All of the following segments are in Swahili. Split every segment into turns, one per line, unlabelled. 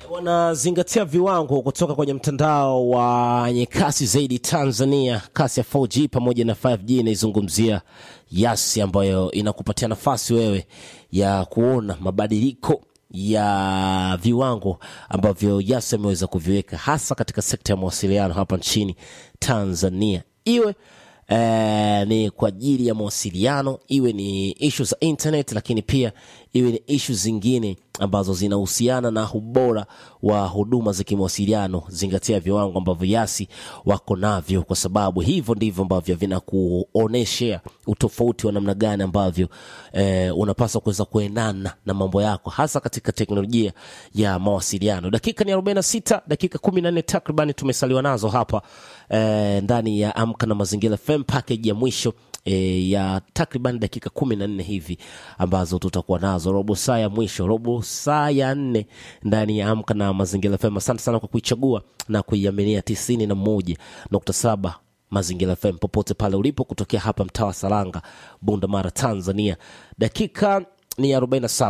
wanazingatia viwango kutoka kwenye mtandao wa wenye kasi zaidi Tanzania, kasi ya 4G pamoja na 5G. Inaizungumzia Yasi ambayo inakupatia nafasi wewe ya kuona mabadiliko ya viwango ambavyo Yasi ameweza kuviweka hasa katika sekta ya mawasiliano hapa nchini Tanzania, iwe eh, ni kwa ajili ya mawasiliano, iwe ni ishu za internet, lakini pia iwe ni ishu zingine ambazo zinahusiana na ubora wa huduma za kimawasiliano. Zingatia viwango ambavyo Yasi wako navyo, kwa sababu hivyo ndivyo ambavyo vinakuoneshea utofauti wa namna gani ambavyo eh, unapaswa kuweza kuendana na mambo yako, hasa katika teknolojia ya mawasiliano. Dakika ni 46, dakika 14 takriban tumesaliwa nazo hapa eh, ndani ya Amka na Mazingira FM package ya mwisho e, ya takriban dakika kumi na nne hivi ambazo tutakuwa nazo, robo saa ya mwisho, robo saa ya nne ndani ya Amka na Mazingira FM. Asante sana kwa kuichagua na kuiaminia tisini na moja nukta saba Mazingira FM popote pale ulipo, kutokea hapa mtaa wa Salanga, Bunda Mara, Tanzania. Dakika ni 47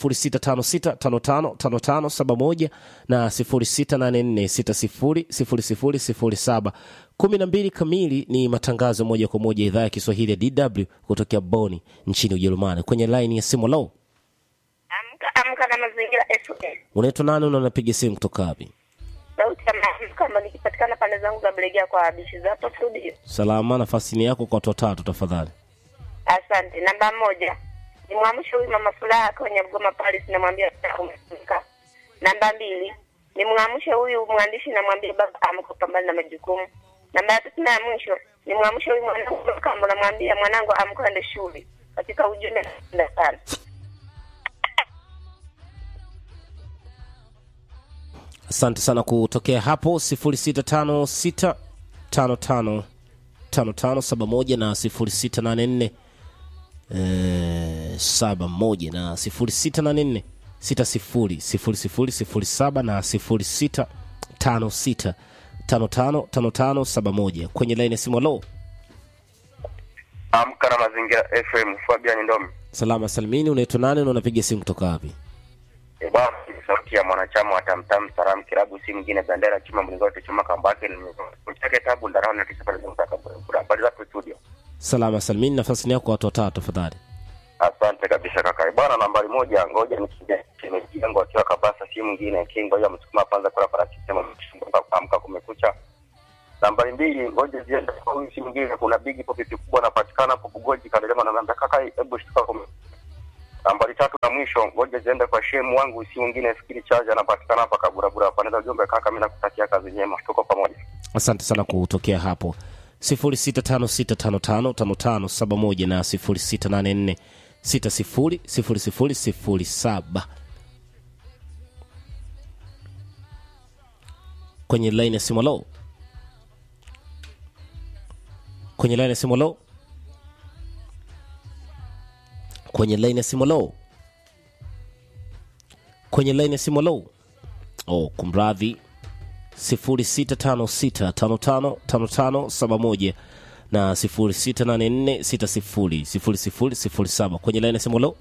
0656555571 na 0684600007 kumi na mbili kamili ni matangazo moja kwa moja idhaa ya Kiswahili ya DW kutokea Boni nchini Ujerumani. Kwenye laini ya simu lo,
Amka amka na mazingira SOS.
unaitwa nani na unapiga simu kutoka wapi?
Sauti ya maamka kama nikipatikana pande zangu za Bulegea kwa bishi za hapo studio.
Salama, nafasi ni yako kwa watu watatu tafadhali.
Asante. Namba moja. Nimwamshe huyu mama Furaha kwenye Mgoma Paris namwambia umefika. Namba mbili. Nimwamshe huyu mwandishi namwambia baba amka pambana na majukumu. Namba ya tatu na ya mwisho. Nimwamshe huyu mwanangu kama namwambia mwanangu amka ende shule. Katika ujumbe napenda sana.
Asante sana kutokea hapo 0656555571 na 0684 eh, 71 na 0684 600007 na 0656555571 kwenye laini ya simu. Alo,
Amka na Mazingira FM, Fabian Ndomi.
salama salimini, unaitwa nani na unapiga simu kutoka wapi?
E bwana, ni sauti ya mwanachama wa Tamtam Salam Kilabu, si mwingine Bendera Chuma Mlingote Chuma Kambake chake tabu ndarao na tisa pale zungumza habari zako studio.
Salama salimini, nafasi ni yako kwa watu watatu tafadhali.
Asante kabisa kaka. E bwana, nambari moja, ngoja nikija shemeji yangu akiwa Kabasa, si mwingine King, ngoja msukuma kwanza kula parachichi sema amka kumekucha. Nambari mbili, ngoja ziende kwa huyu si mwingine, kuna bigi popipi kubwa anapatikana hapo Bugoji Kadelema, na namba kaka, hebu shtuka kume nambari tatu na mwisho, ngoja ziende kwa shemu wangu, si mwingine fikiri chaja anapatikana hapa Kaburabura. Paneza ujumbe kaka, mimi nakutakia kazi njema, tuko pamoja.
Asante sana kutokea hapo 0656555571 na 0684600007 kwenye line ya simu. Lo, kwenye line ya simu. Lo, kwenye line ya simu. Lo, kwenye line ya simu. Lo, oh, kumradhi 0656555571 na 0684600007 kwenye laini ya simu. Lo,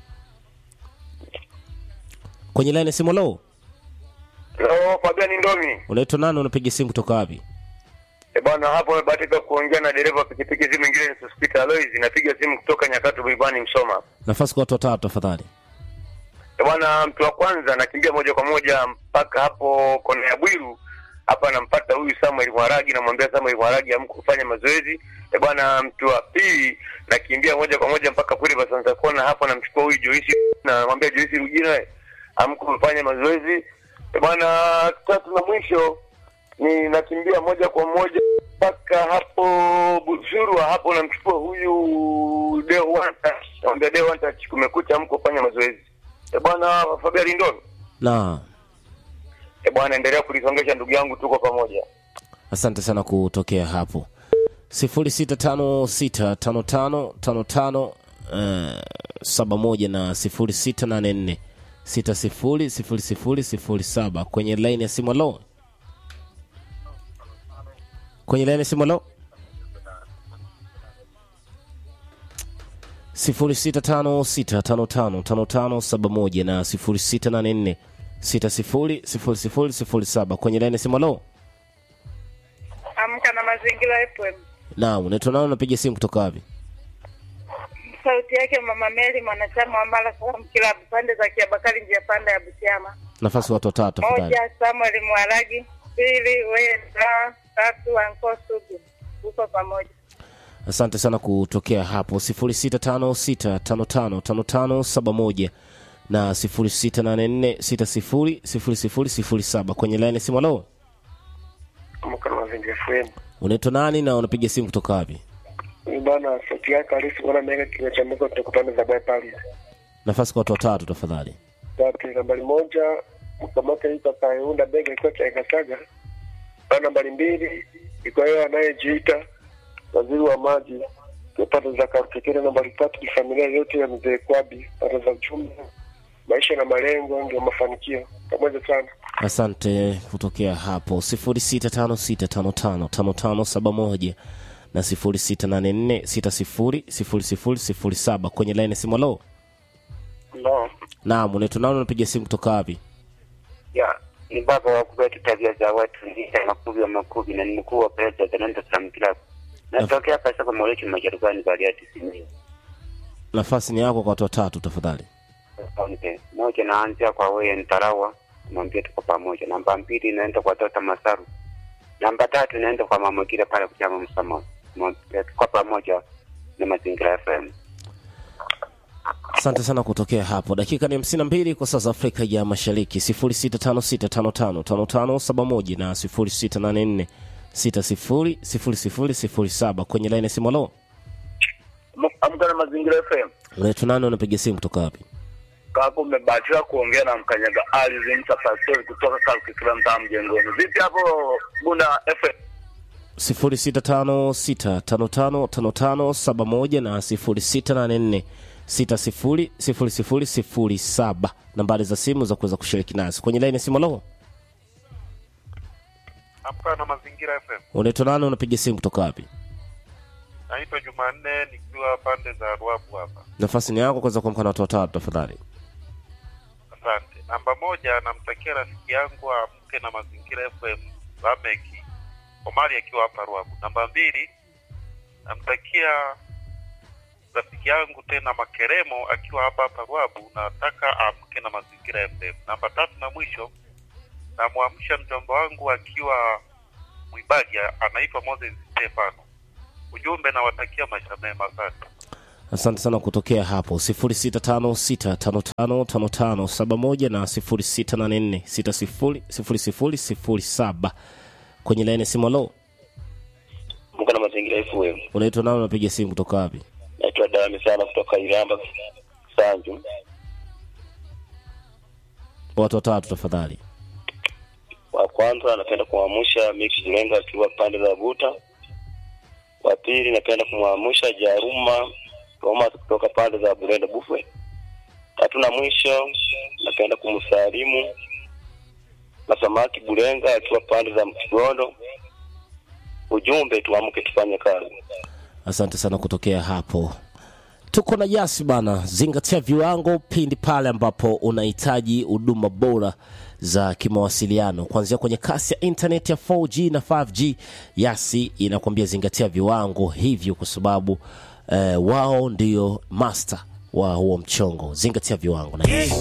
kwenye laini ya simu. Lo,
Hello, Fabian Ndomi.
unaitwa nani? Unapiga simu kutoka wapi?
E bwana, hapo amebahatika kuongea na dereva pikipiki, si mwingine ni Sospita Alois. Napiga simu kutoka Nyakato Buibani, Msoma.
Nafasi kwa watu watatu tafadhali.
E bwana, mtu wa kwanza nakimbia moja kwa moja mpaka hapo kona ya Bwiru hapa, nampata huyu Samuel Mwaragi, namwambia Samuel Mwaragi amka kufanya mazoezi. E bwana, mtu wa pili nakimbia moja kwa moja mpaka kule Basanza Kona, hapo namchukua huyu Joisi, namwambia Joisi Rujina, amka kufanya mazoezi. E bwana, tatu na mwisho ni nakimbia moja kwa moja mpaka hapo Bushurwa, hapo namchukua huyu Deo Wanta, namwambia Deo Wanta, kumekucha, amka kufanya mazoezi. E bwana Fabian Ndomi,
Na
e bwana, endelea kulisongesha ndugu yangu, tuko pamoja.
asante sana kutokea hapo 06565555 eh, 71 na 0684 600007 kwenye laini ya simu. Lo, kwenye laini ya simu. Lo, 0656555571 na 600007 kwenye laini simu lo
Amka na Mazingira FM.
naam unaitwa nao unapiga simu kutoka wapi
Sauti yake Mama Meli, mwanachama wa Mara Salaam Kilabu, pande za Kiabakari, njia panda ya Butiama.
nafasi watu watatu tafadhali
Moja, Samuel Mwaragi. Pili, Wenda. Tatu, Anko Sugu. Uko pamoja.
asante sana kutokea hapo 0656555571 na 0684600007 kwenye laini simu lo
Amka na mazingira FM.
unaitwa nani na unapiga simu kutoka wapi
Ni bana sauti yake halisi bwana mega kinywa cha meko tutakutana za Bay Paris.
nafasi kwa watu watatu tafadhali
Tatu nambari moja mkamata yuko kaunda bega ikiwa cha Kasaga. Bana nambari mbili iko yeye anayejiita waziri wa maji pata za Karukekere. Nambari tatu ni familia yote ya mzee Kwabi pata za uchumi maisha na malengo ndio mafanikio. Pamoja sana.
asante kutokea hapo 0656555571 na 0684600007 kwenye laini simu lo
No.
naam unaitwa nani unapiga simu kutoka wapi
ya ni baba wa kubeti tabia za watu ndiye makubi wa makubi na ni mkuu wa pesa za Nando Sam Club. Natokea pesa kwa Molechi Majaribani Bariati Simiyu.
nafasi ni yako kwa watu watatu tafadhali
Asante. Moja naanzia kwa wewe Ntarawa, mwambie tuko pamoja. Namba mbili inaenda kwa Tota Masaru. Namba tatu inaenda kwa mama kile pale kuchama msamo. Mwambie tuko pamoja na Mazingira FM.
asante sana kutokea hapo dakika ni hamsini na mbili kwa saa za afrika ya mashariki 0656555571 na 0684600007 kwenye laini simu lo
Amka na mazingira FM.
unaitwa nani unapiga simu kutoka wapi
Kako umebahatika kuongea na mkanyaga Ali Zimsa Pastori kutoka Kalkikila mtaa mjengoni. Vipi hapo Bunda FM?
0656555571 na 0684600007 nambari za simu za kuweza kushiriki nasi kwenye laini simu lo
Amka na Mazingira FM.
unaitwa nani unapiga simu kutoka wapi
Naitwa Jumanne nikiwa pande za Ruabu hapa.
nafasi ni yako kuweza kuamka na watu watatu tafadhali
Asante. Namba moja, namtakia rafiki yangu amke na Mazingira FM Lameki Omari akiwa hapa Ruabu. Namba mbili, namtakia rafiki yangu tena Makeremo akiwa hapa hapa Ruabu, nataka amke na Mazingira FM. Namba tatu na mwisho, namwamsha mjomba wangu akiwa Mwibagi, anaitwa Moses Stefano. Ujumbe nawatakia maisha mema. Asante.
asante sana kutokea hapo 0656555571 na 0684600007 kwenye laini simu lo
Amka na Mazingira FM.
unaitwa nani unapiga simu kutoka wapi
Naitwa Dami sana kutoka Iramba Sanju.
watu watatu tafadhali
Wa kwanza napenda kumwamsha Mix Lenga akiwa pande za Buta. Wa pili napenda kumwamsha Jaruma Thomas kutoka pande za Burenda Bufwe. Tatu na mwisho napenda kumsalimu Masamaki Bulenga akiwa pande za Mkigondo. Ujumbe tuamke tufanye kazi.
asante sana kutokea hapo tuko na yasi bana zingatia viwango pindi pale ambapo unahitaji huduma bora za kimawasiliano kuanzia kwenye kasi ya internet ya 4g na 5g yasi inakwambia zingatia viwango hivyo kwa sababu eh, wao ndio master wa huo mchongo zingatia viwango na